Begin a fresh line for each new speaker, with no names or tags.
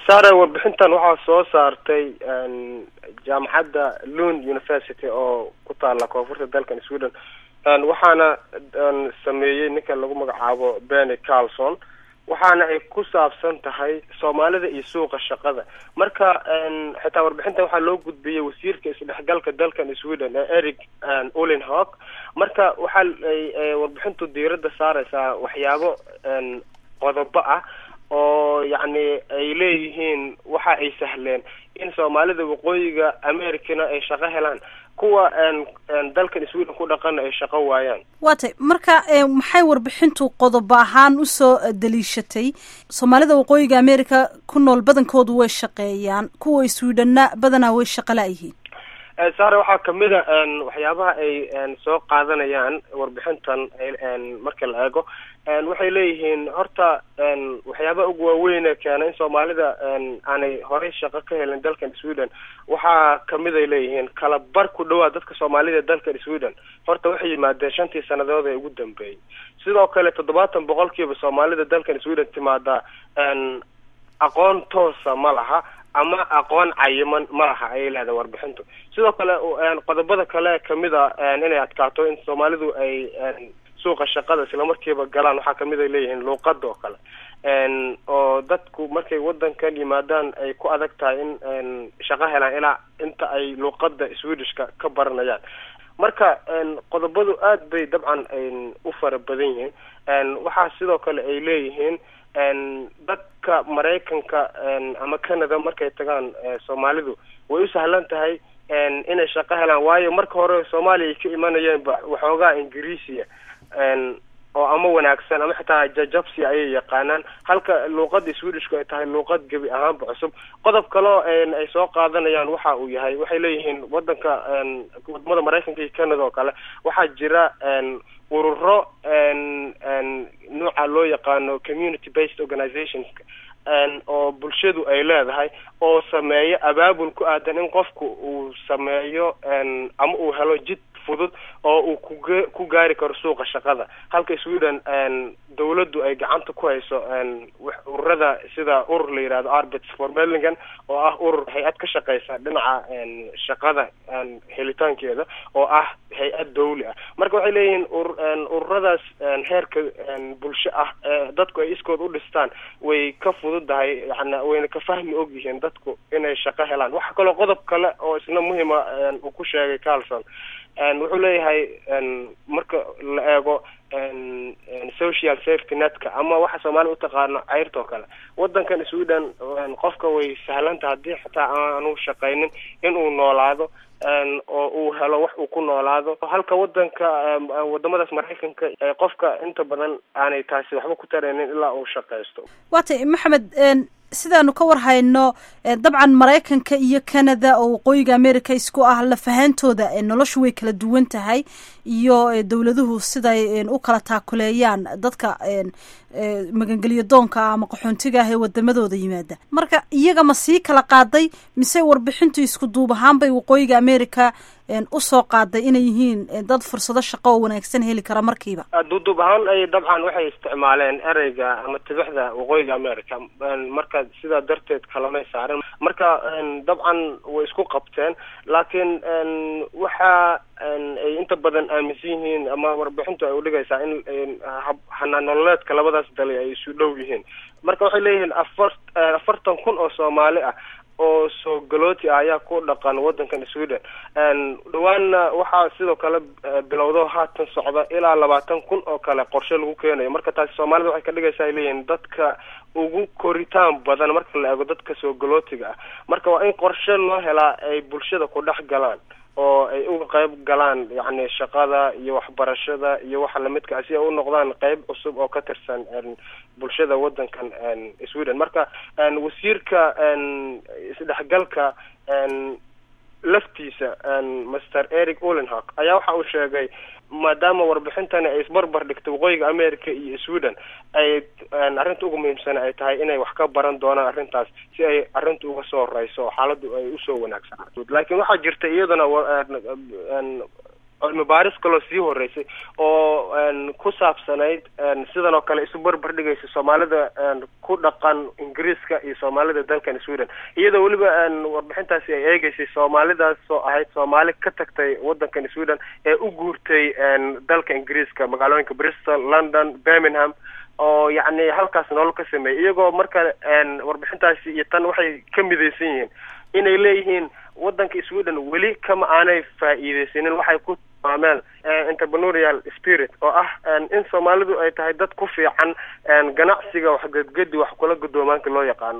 saare warbixintan waxaa soo saartay jaamacadda lund university oo ku taala koonfurta dalkan sweden waxaana sameeyey ninka lagu magacaabo benny carlson waxaana ay ku saabsan tahay soomaalida iyo suuqa shaqada marka xitaa warbixintan waxaa loo gudbiyey wasiirka isdhexgalka dalkan sweden ee eric ulinhawk marka waxa ay warbixintu diiradda saareysaa waxyaabo qodobo ah oo yacni ay leeyihiin waxa ay sahleen in soomaalida waqooyiga americana ay shaqo helaan kuwa dalkan sweden ku dhaqana ay shaqo waayaan
waa tay marka maxay warbixintu qodobo ahaan usoo daliishatay soomaalida waqooyiga america ku nool badankoodu way shaqeeyaan kuwa swedhenna badanaa way shaqo la-yihiin
saare waxaa kamid a waxyaabaha ay soo qaadanayaan warbixintan marka la eego waxay leeyihiin horta waxyaabaha ugu waaweyne keena in soomaalida aanay horey shaqo ka helin dalkan sweden waxaa kamid ay leeyihiin kala bar ku dhawaa dadka soomaalida dalkan sweden horta waxay yimaadeen shantii sanadood ee ugu dambeeyey sidoo kale toddobaatan boqolkiiba soomaalida dalkan sweden timaada aqoon toosa ma laha ama aqoon cayiman ma laha ayay leedahay warbixintu sidoo kale qodobada kale kamid a inay adkaato in soomaalidu ay suuqa shaqada islamarkiiba galaan waxaa kamid ay leeyihiin luuqada oo kale oo dadku markay wadankan yimaadaan ay ku adag tahay in shaqo helaan ilaa inta ay luuqada swedishka ka baranayaan marka qodobadu aad bay dabcan u fara badan yihiin waxaa sidoo kale ay leeyihiin dadka maraykanka ama canada markay tagaan soomaalidu way u sahlan tahay inay shaqo helaan waayo marka hore soomaaliya ay ka imanayeen waxoogaa ingiriisiya oo ama wanaagsan ama xitaa jajabsi ayay yaqaanaan halka luuqada swedishku ay tahay luuqad gebi ahaanba cusub qodob kaleo ay soo qaadanayaan waxa uu yahay waxay leeyihiin wadanka wadamada maraykanka iyo canada oo kale waxaa jira ururo nooca loo yaqaano community based organizations oo bulshadu ay leedahay oo sameeyo abaabul ku aadan in qofku uu sameeyo ama uu helo jid fudud oo uu kuge ku gaari karo suuqa shaqada halka sweden dawladdu ay gacanta ku hayso ururada sida urur la yihahdo arbits for merlingan oo ah urur hay-ad ka shaqeysa dhinaca shaqada helitaankeeda oo ah hay-ad dawli ah marka waxay leeyihiin ururadaas heerka bulsho ah dadku ay iskood u dhistaan way ka fududahay yani wayna ka fahmi og yihiin dadku inay shaqo helaan waxa kaloo qodob kale oo isna muhima uu ku sheegay carlson wuxuu leeyahay marka la eego social safety netka ama waxa soomaaliya utaqaano ceyrta oo kale wadankan sweden qofka way sahlanta haddii xitaa aanu shaqaynin inuu noolaado oo uu helo wax uu ku noolaado halka wadanka wadamadaas maraykanka qofka inta badan aanay taasi waxba ku taraynin ilaa uu shaqaysto
waa tay maxamed sidaanu ka war hayno dabcan maraykanka iyo canada oo waqooyiga america isku ah lafahantooda noloshu way kala duwan tahay iyo dowladuhu siday u kala taakuleeyaan dadka magangelyo doonka ah ama qaxoontiga ah ee wadamadooda yimaada marka iyaga ma sii kala qaaday mise warbixintu isku duub ahaan bay waqooyiga america usoo qaaday inay yihiin dad fursado shaqo oo wanaagsan heli kara markiiba
duuduub ahaan ay dabcan waxay isticmaaleen ereyga ama tibixda waqooyiga america marka sidaa darteed kalamay saarin marka dabcan way isku qabteen laakiin waxa ay inta badan aaminsan yihiin ama warbixintu ay udhigaysaa in hanaan nololeedka labadaas dali ay isu dhow yihiin marka waxay leeyihiin afar afartan kun oo soomaali ah oo soo galooti ah ayaa ku dhaqan wadankan sweden dhawaanna waxaa sidoo kale bilowdo haatan socda ilaa labaatan kun oo kale qorshe lagu keenayo marka taasi soomaalida waxay ka dhigaysaa ay leeyihiin dadka ugu koritaan badan marka la eego dadka soo galootiga ah marka waa in qorshe loo helaa ay bulshada ku dhex galaan oo ay uga qayb galaan yacni shaqada iyo waxbarashada iyo waxa lamidka ah si ay u noqdaan qayb cusub oo ka tirsan bulshada wadankan sweden marka wasiirka isdhexgalka laftiisa master eric ulenhawk ayaa waxa uu sheegay maadaama warbixintani ay isbarbar dhigtay waqooyiga america iyo sweden ay arrinta ugu muhiimsana ay tahay inay wax ka baran doonaan arrintaas si ay arrinta uga soo horeyso oo xaaladdu ay usoo wanaagsanaato laakiin waxaa jirta iyadana cilmi baaris kaloo sii horeysay oo ku saabsanayd sidan oo kale isu barbar dhigaysa soomaalida ku dhaqan ingiriiska iyo soomaalida dalkan sweden iyadoo weliba warbixintaasi ay eegeysay soomaalidaasoo ahayd soomaali ka tagtay wadankan sweden ee u guurtay dalka ingiriiska magaalooyinka bristol london birmingham oo yacni halkaas nolol ka sameeyay iyagoo marka warbixintaasi iyo tan waxay ka midaysan yihiin inay leeyihiin wadanka sweden weli kama aanay faa'iideysanin waxay ku tilmaameen entrepreneurial spirit oo ah in soomaalidu ay tahay dad ku fiican ganacsiga waxgedgedi wax kula gudoomaanka loo yaqaano